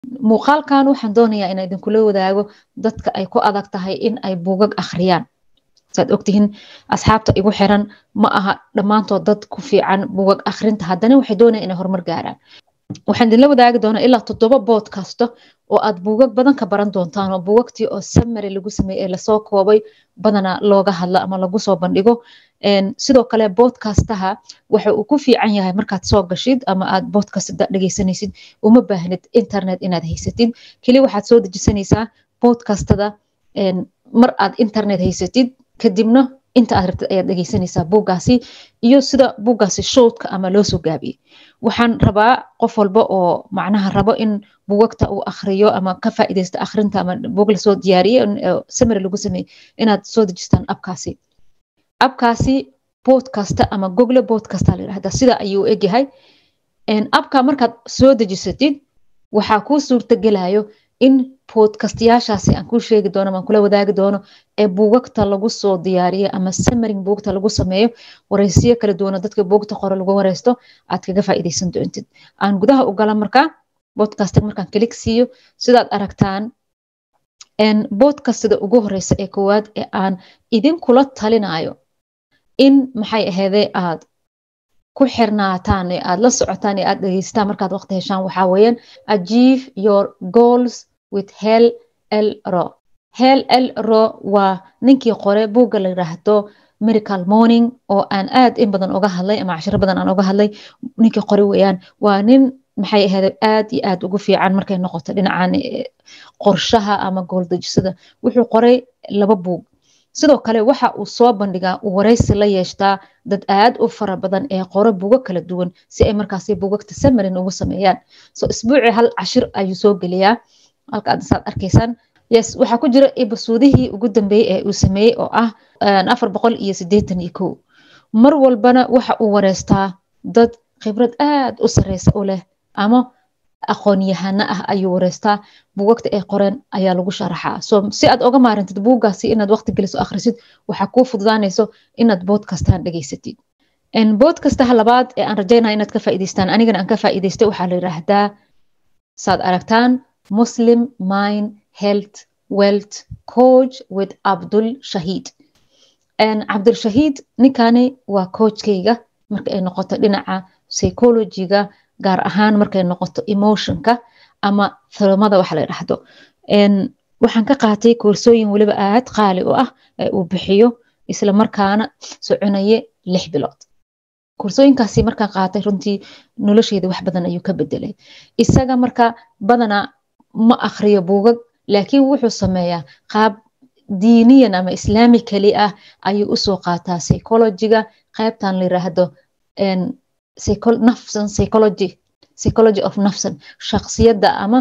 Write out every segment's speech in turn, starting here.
muuqaalkan waxaan doonayaa inaa idinkula wadaago dadka ay ku adag tahay in ay buugag akhriyaan saad ogtihiin asxaabta igu xiran ma aha dhammaantood dad ku fiican buugag akhrinta haddana waxay doonayaan inay horumar gaaraan waxaan idinla wadaagi doonaa ilaa toddoba bood kasta oo aad buugag badan ka baran doontaan oo buugagtii oo samary lagu sameeyey ee lasoo koobay badana looga hadlo ama lagu soo bandhigo sidoo kale boodkastaha waxa uu ku fiican yahay markaad soo gashid ama aad boodkast dhegeysanaysid uma baahnid internet inaad haysatid keli waxaad soo dejisanaysaa boodkastada mar aad internet haysatid kadibna inta aad rabtid ayaad dhegeysanaysaa buuggaasi iyo sida buuggaasi showdka ama loo soo gaabiyey waxaan rabaa qof walba oo macnaha rabo in buugagta uu akhriyo ama ka faa'iidaysto akhrinta ama buug lasoo diyaariye samary lagu sameeyey inaad soo dejistaan abkaasi abkaasi bodkasta ama google bodkasta la yidhahdaa sida ayuu egyahay abka markaad soo dejisatid waxaa kuu suurtagelayo in bodkastayaashaasi aan kuu sheegi doono aan kula wadaagi doono ee buugagta lagu soo diyaariyo ama samaring buugta lagu sameeyo wareysiyo kala duwan oo dadka buugta qore lagu wareysto aad kaga faa'iidaysan doontid aan gudaha u gala markaa bodkasta markaan kalik siiyo sidaad aragtaan bodkastada ugu horeysa ee koowaad ee aan idinkula talinayo in maxay aheedee aad ku xirnaataan ee aad la socotaan ee aad dhegeystaan markaad waqti heshaan waxaa weeyaan achieve your goals with hel l ro hel l ro waa ninkii qore buugga la yidhaahdo miracle morning oo aan aad in badan uga hadlay ama cashiro badan aan uga hadlay ninkii qore weeyaan waa nin maxay ahayd aad iyo aad ugu fiican markay noqoto dhinacan qorshaha ama gooldejisada wuxuu qoray laba buug sidoo kale waxa uu soo bandhigaa uu wareysi la yeeshtaa dad aad u fara badan ee qoro buugo kala duwan si ay markaasi buugagta samarin ugu sameeyaan so isbuucii hal cashir ayuu soo geliyaa halka aad saad arkaysaan yes waxaa ku jira ibasuudihii ugu dambeeyey ee uu sameeyey oo ah afar boqol iyo siddeetan iyo kow mar walbana waxa uu wareystaa dad khibrad aad u sareysa u leh ama aqoon-yahano ah ayuu wareystaa buugagta ay qoreen ayaa lagu sharaxaa so si aad oga maarantid buuggaasi inaad waqti geliso akhrisid waxaa kuu fududaanayso inaad boodkastaan dhegeysatid boodkastaha labaad ee aan rajaynaya inaad ka faa'iidaystaan anigana aan ka faa'iidaystay waxaa la yidhaahdaa saad aragtaan muslim mind health wealth coach with abdul shahiid cabdul shahiid ninkani waa coachkayga marka ay noqoto dhinaca psychologiga gaar ahaan markay noqoto emotionka ama thalomada waxa la yidhaahdo waxaan ka qaatay koorsooyin weliba aad qaali u ah ee uu bixiyo isla markaana soconaye lix bilood koorsooyinkaasi markaan qaatay runtii nolosheeda wax badan ayuu ka bedelay isaga marka badanaa ma akhriyo buugag laakiin wuxuu sameeyaa qaab diiniyan ama islaami keli ah ayuu usoo qaataa psychologiga qaybtan la yiraahdo nafsan psychology psychology of nafsan shaksiyadda ama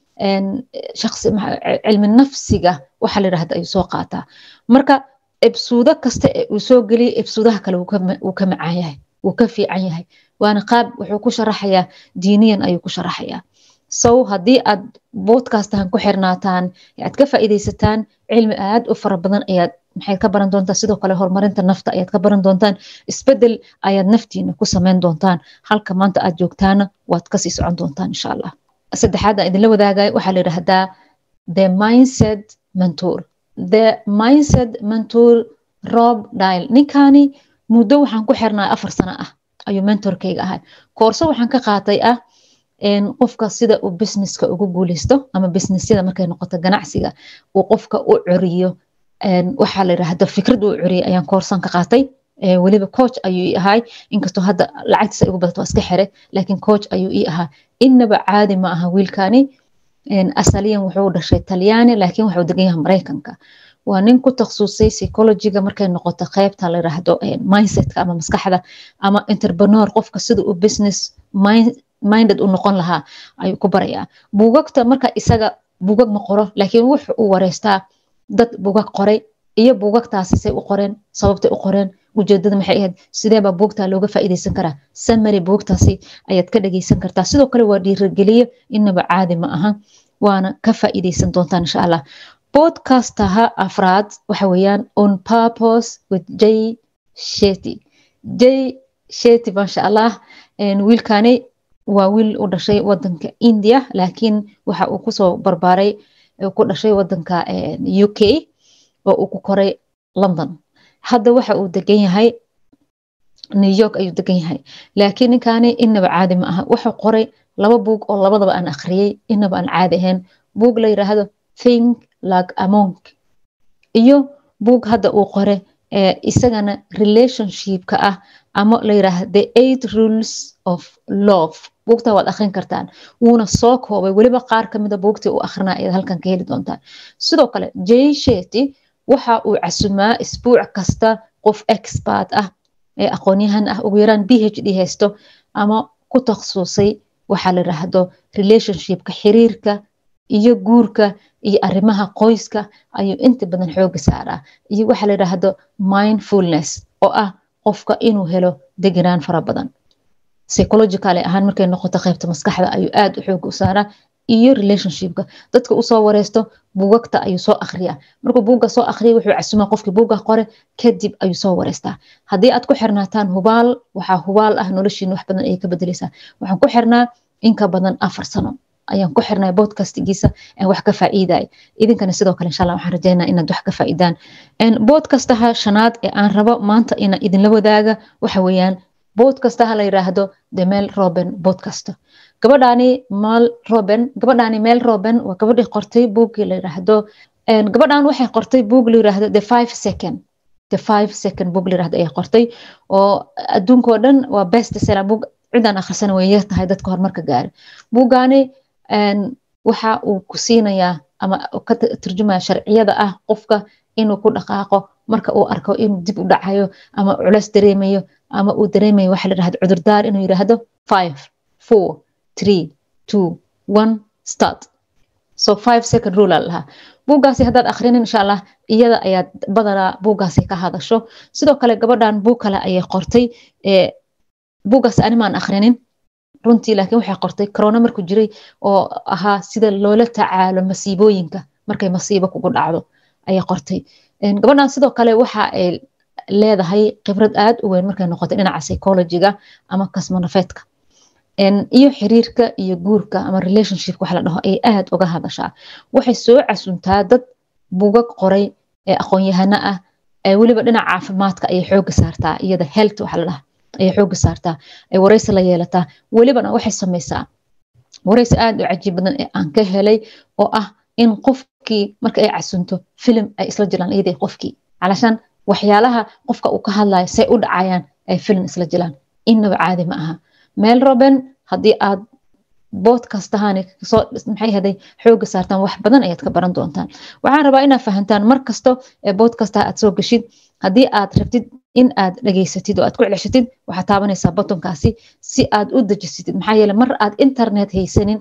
cilmi nafsiga waxa la yirahda ayuu soo qaataa marka ebsuudo kasta ee uu soo geliya ebsuudaha kale wuu ka macaan yahay wuu ka fiican yahay waana qaab wuxuu ku sharaxayaa diiniyan ayuu ku sharaxayaa sow haddii aad boodkastahan ku xirnaataan aad ka faa'iidaysataan cilmi aad u fara badan ayaad maxayd ka baran doontaan sidoo kale horumarinta nafta ayaad ka baran doontaan isbedel ayaad naftiina ku sameyn doontaan halka maanta aad joogtaana waad kasii socon doontaan insha allah saddexaad aan idinla wadaagayo waxaa la yidhaahdaa the mindset mentor the mindset mentor rob dile ninkani muddo waxaan ku xirnaa afar sano ah ayuu mentorkayga ahay koorso waxaan ka qaatay ah qofka sida uu businesska ugu guuleysto ama businessyada markay noqoto ganacsiga uu qofka u curiyo waxaa la yidhaahda fikrad uu curiyay ayaan koorsan ka qaatay weliba coach ayuu ii ahay inkastoo hadda lacagtiisa igu badato waa iska xire laakiin coach ayuu ii ahaa innaba caadi ma aha wiilkani asaliyan wuxuu dhashay talyaani laakiin wuxuu degan yahay maraykanka waa nin ku takhasusay psychologiga markay noqoto qaybta la yiraahdo mindsetka ama maskaxda ama entrepreneur qofka sida uu business minded u noqon lahaa ayuu ku barayaa buugagta marka isaga buugag ma qoro laakiin wuxuu u wareystaa dad buugag qoray iyo buugagtaasi say u qoreen sababtay u qoreen ujeedada maxay ahayd sideebaa buugtaa looga faa'iidaysan karaa samary buugtaasi ayaad ka dhageysan kartaa sidoo kale waa dhiirageliye inaba caadi ma aha waana ka faa'iidaysan doontaan insha allah bodcastaha afraad waxa weeyaan on purpose with j sheti j sheti maasha allah wiilkani waa wiil u dhashay wadanka india laakiin waxa uu kusoo barbaaray ku dhashay wadanka u k oo uu ku koray london hadda waxa uu degan yahay new york ayuu degan yahay laakiin ninkaani inaba caadi ma aha wuxuu qoray laba buug oo labadaba aan akhriyey inaba aan caadi ahayn buug la yiraahdo think like a monk iyo buug hadda uu qore isagana relationshipka ah ama la yiraahdo the eight rules of love buugta waad akhrin kartaan wuuna soo koobay weliba qaar kamida buugtii uu akhrina ayaad halkan ka heli doontaan sidoo kale jay sheti waxa uu casumaa isbuuc kasta qof expert ah ee aqoonyahan ah ugu yaraan b h d haysto ama ku takhasusay waxaa la yiraahdo relationshipka xiriirka iyo guurka iyo arrimaha qoyska ayuu inta badan xooga saaraa iyo waxaa la yiraahdo mindfulness oo ah qofka inuu helo degenaan fara badan psychological ahaan markay noqoto qaybta maskaxda ayuu aad u xooga u saaraa iyo relationshipka dadka usoo wareysto buugagta ayuu soo akhriyaa markuu buugga soo akhriya wuxuu casumaa qofkii buugga qore kadib ayuu soo wareystaa haddii aad ku xirnaataan hubaal waxaa hubaal ah noloshiina wax badan ayay ka bedeleysaa waxaan ku xirnaa in ka badan afar sano ayaan ku xirnay bodcastigiisa aan wax ka faa'iiday idinkana sidoo kale insha allah waxaan rajeynaa inaad wax ka faa'iidaan bodcastaha shanaad ee aan rabo maanta inaan idinla wadaaga waxa weeyaan bodcastaha la yiraahdo the mel roben podcast gabadhaani mal roben gabadhaani mel roben waa gabadhii qortay buuggii la yiraahdo gabadhan waxay qortay buug la yiraahdo the five second the five second book la yiraahdo ayay qortay oo adduunka oo dhan waa best seller book cidaan akhrisana way yar tahay dadka horumarka gaari buuggaani waxa uu ku siinayaa ama ka turjumaya sharciyada ah qofka inuu ku dhaqaaqo marka uu arko inuu dib u dhacayo ama culeys dareemayo ama uu dareemayo waxa la yirahdo cudurdaar inuu yiraahdo five four three two one start so five second rule aa lahaa buuggaasi haddaad akhrinin insha allah iyada ayaad badanaa buuggaasi ka hadasho sidoo kale gabadhan buug kale ayay qortay buuggaas animaan akhrinin runtii laakiin waxay qortay corona markuu jiray oo ahaa sida loola tacaalo masiibooyinka markay masiibo kugu dhacdo ayay qortay gabadhan sidoo kale waxa ay leedahay khibrad aad u weyn markay noqotay dhinaca psychologiga ama kasmanafeedka iyo xiriirka iyo guurka ama relationship wax la dhaho ay aad uga hadashaa waxay soo casuntaa dad bugag qoray ee aqoon-yahano ah ee weliba dhinaca caafimaadka ayay xooga saartaa iyada health waxa la dhaha ayay xooga saartaa ay wareysi la yeelataa welibana waxay samaysaa wareysi aad u cajiib badan ee aan ka helay oo ah in qofkii marka ay casunto filim ay isla jiraan iyadii qofkii calashaan waxyaalaha qofka uu ka hadlayo say u dhacayaan ay filim isla jiraan innaba caadi ma aha meel roben haddii aad boodkastahaani soo maxay haday xooga saartaan wax badan ayaad ka baran doontaan waxaan rabaa inaad fahantaan mar kasto ee boodkastaha aad soo geshid haddii aad rabtid in aad dhageysatid oo aad ku celshatid waxaad taabanaysaa botonkaasi si aad u dejisatid maxaa yeele mar aad internet haysanin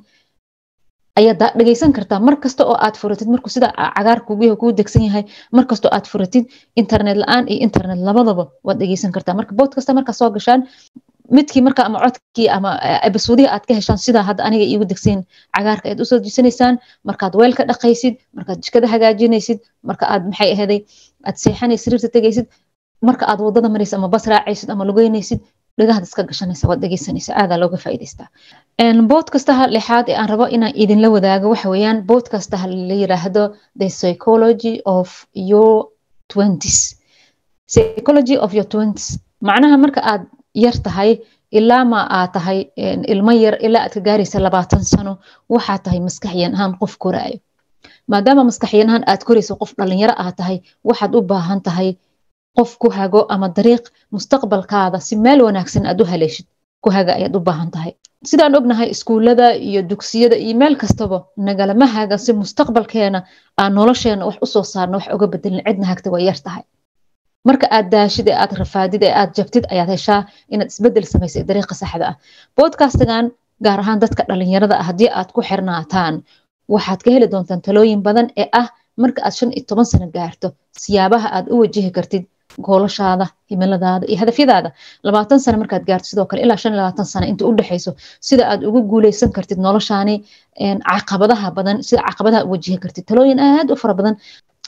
ayaad dhageysan kartaa mar kasta oo aad furatid markuu sida cagaar kugu kuu degsan yahay mar kasta oo aad furatid internet la-aan iyo internet labadaba waad dhageysan kartaa marka boodkasta markaa soo gashaan midkii marka ama codkii ama ebisoodihii aad ka heshaan sidaa hadda aniga iigu degsayn cagaarka ayaad usoo dejisanaysaan markaad weel ka dhaqaysid markaad jikada hagaajinaysid marka aad maxay ahaday aad seexanay sariirta tegaysid marka aad wadada maraysid ama bas raacaysid ama lugeynaysid dhagahaad iska gashanaysa waad dhegeysanaysa aadaa looga faa'iidaystaa boodkastaha lixaad ee aan rabo inaan idinla wadaago waxa weeyaan boodkastaha la yiraahdo the psychology of your twenties psychology of your twenties macnaha marka aad yar tahay ilaa ma aad tahay ilmo yar ilaa aad ka gaaraysa labaatan sano waxaa tahay maskaxyan ahaan qof koraayo maadaama maskaxyan ahaan aad korayso qof dhalinyaro aad tahay waxaad u baahan tahay qof ku hago ama dariiq mustaqbalkaada si meel wanaagsan aad u haleeshid ku haga ayaad u baahan tahay sidaan ognahay iskuullada iyo dugsiyada iyo meel kastaba nagalama haga si mustaqbalkeena aan nolosheena wax usoo saarno wax uga bedelin cidna hagta way yar tahay marka aad daashid ee aad rafaadid ee aad jabtid ayaad heshaa inaad isbedel samaysay dariiqa saxda ah boodkastigan gaar ahaan dadka dhalinyarada ah haddii aad ku xirnaataan waxaad ka heli doontaan talooyin badan ee ah marka aad shan iyo toban sano gaarto siyaabaha aad u wajihi kartid goolashaada himiladaada iyo hadafyadaada labaatan sano markaad gaarto sidoo kale ilaa shan iyo labaatan sano inta u dhexayso sida aad ugu guuleysan kartid noloshaani caqabadaha badan sida caqabadaha u wajihi kartid talooyin aad u fara badan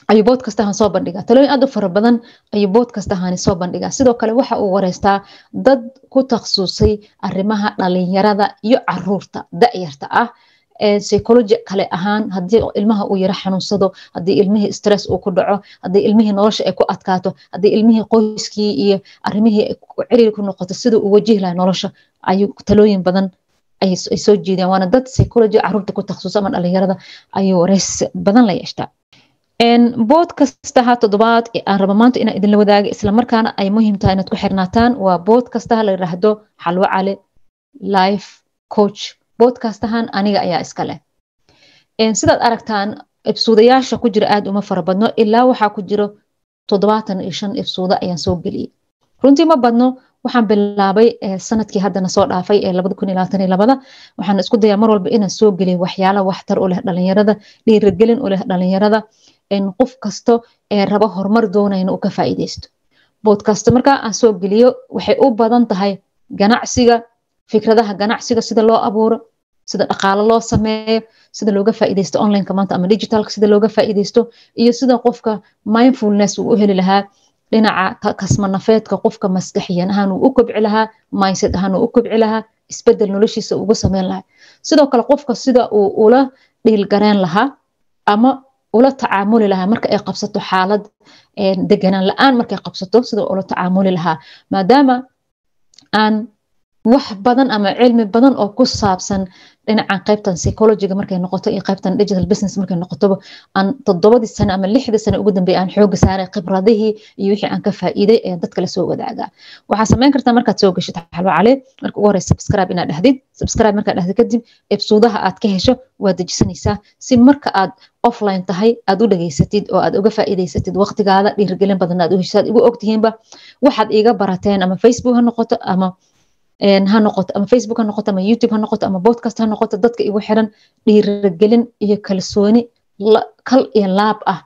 ayuu boodkastahan soo bandhigaa talooyin aad u fara badan ayuu boodkastahani soo bandhigaa sidoo kale waxa uu wareystaa dad ku takhasusay arrimaha dhalinyarada iyo caruurta da-yarta ah psychology kale ahaan haddii ilmaha uu yaro xanuunsado haddii ilmihii stress uu ku dhaco haddii ilmihii nolosha ay ku adkaato haddii ilmihii qoyskii iyo arrimihii ciriir ku noqoto siduu u wajihi laha nolosha ayuu talooyin badan ay soo jeediyaan waana dad psychology caruurta ku takhasusa ama dhalinyarada ayuu wareys badan la yeeshtaa bood kastaha toddobaad aan raba maanta inaan idinla wadaaga islamarkaana ay muhiim tahay inaad ku xirnaataan waa bood kastaha la yiraahdo xalwo cali life coach boodkastahan aniga ayaa iska leh sidaad aragtaan ibsuudayaasha ku jira aad uma fara badno ilaa waxaa ku jiro toddobaatan iyo shan ibsuuda ayaan soo geliyey runtii ma badno waxaan bilaabay sanadkii haddana soo dhaafay ee labada kun iyo labaatan iyo labada waxaan isku dayaa mar walba inaan soo geliyo waxyaala waxtar u leh dhalinyarada dhiirigelin u leh dhalinyarada qof kasto ee raba horumar doonayna uu ka faa'iideysto boodkasta markaa aan soo geliyo waxay u badan tahay ganacsiga fikradaha ganacsiga sida loo abuuro sida dhaqaalo loo sameeyo sida looga faa'iideysto onlineka maanta ama digitalka sida looga faa'iideysto iyo sida qofka mindfulness uu u heli lahaa dhinaca kasmanafeedka qofka maskaxiyan ahaan uu u kobci lahaa mindset ahaan uu u kobci lahaa isbedel noloshiisa ugu sameyn lahaa sidoo kale qofka sida uu ula dhiilgareen lahaa ama ula tacaamuli lahaa marka ay qabsato xaalad deganaan la-aan markay qabsato sida ula tacaamuli lahaa maadaama aan wax badan ama cilmi badan oo ku saabsan dhinacan qaybtan psychologiga markay noqoto iyo qaybtan digital business markay noqotoba aan toddobadii sane ama lixdii sane ugu dambeeyay aan xooga saaray khibradihii iyo wixii aan ka faa'iiday ee dadka la soo wadaagaa waxaa samayn kartaa markaad soo gashid xalwo cali marka ugu horeysa subscribe inaad dhahdid subscribe markaad dhahdid kadib ebsuudaha aad ka hesho waad dejisanaysaa si marka aad offline tahay aad u dhageysatid oo aad uga faa'iidaysatid waqtigaada dhiirigelin badan aad u heshaad igu ogtihiinba waxaad iiga barateen ama facebook ha noqoto ama ha noqoto ama facebook ha noqoto ama youtube ha noqoto ama podcast ha noqoto dadka igu xiran dhiirigelin iyo kalsooni kal iyo laab ah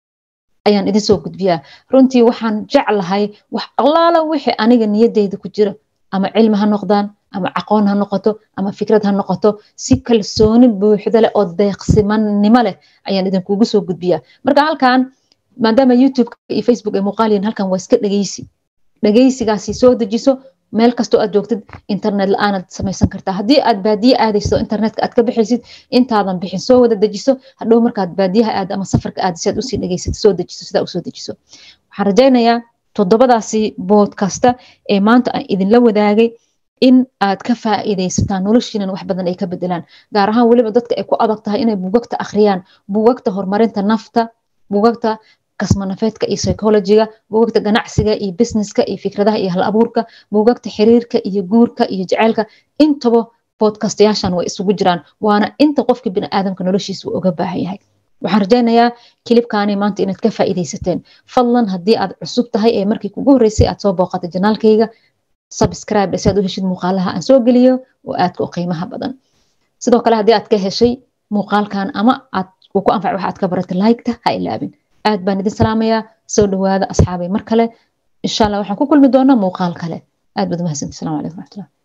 ayaan idin soo gudbiyaa runtii waxaan jeclahay wax allaala wixii aniga niyadeyda ku jira ama cilmi ha noqdaan ama aqoon ha noqoto ama fikrad ha noqoto si kalsooni buuxda leh oo deeqsimannimo leh ayaan idinkugu soo gudbiyaa marka halkan maadaama youtube iyo facebook ay muuqaaliyin halkan waa iska dhegeysi dhegeysigaasi soo dejiso meel kastoo aad joogtid internet la-aanaad samaysan kartaa haddii aad baadiye aadayso internetka aad ka bixaysid intaadan bixin soo wada dejiso hadhow markaad baadiyaha aad ama safarka aad si aad usii dhegeysad soo dejiso sidaa usoo dejiso waxaan rajaynayaa toddobadaasi boodkasta ee maanta aan idinla wadaagay in aad ka faa'iidaysataan noloshiinan wax badan ay ka bedelaan gaar ahaan weliba dadka ay ku adag tahay inay buugagta akhriyaan buugagta horumarinta nafta buugagta kasmanafeedka iyo psychologiga buugagta ganacsiga iyo businesska iyo fikradaha iyo hal abuurka buugagta xiriirka iyo guurka iyo jaceylka intaba bodkastayaashan way isugu jiraan waana inta qofka biniaadamka noloshiisa uu uga baahan yahay waxaan rajaynayaa kilibkaani maanta inaad ka faa'iidaysateen fadlan haddii aad cusub tahay ee markii kugu horreysay aad soo booqatay janaalkayga subscribe si aad u heshid muuqaalaha aan soo geliyo oo aadka u qiimaha badan sidoo kale haddii aad ka heshay muuqaalkan ama aad uu ku anfac waxa aad ka baratay like-ta ha ilaabin aad baan idin salaamayaa soo dhawaada asxaabay mar kale insha allah waxaan ku kulmi doonaa muuqaal kale aad baad umahadsanti assalamu calaykum waraxmatullah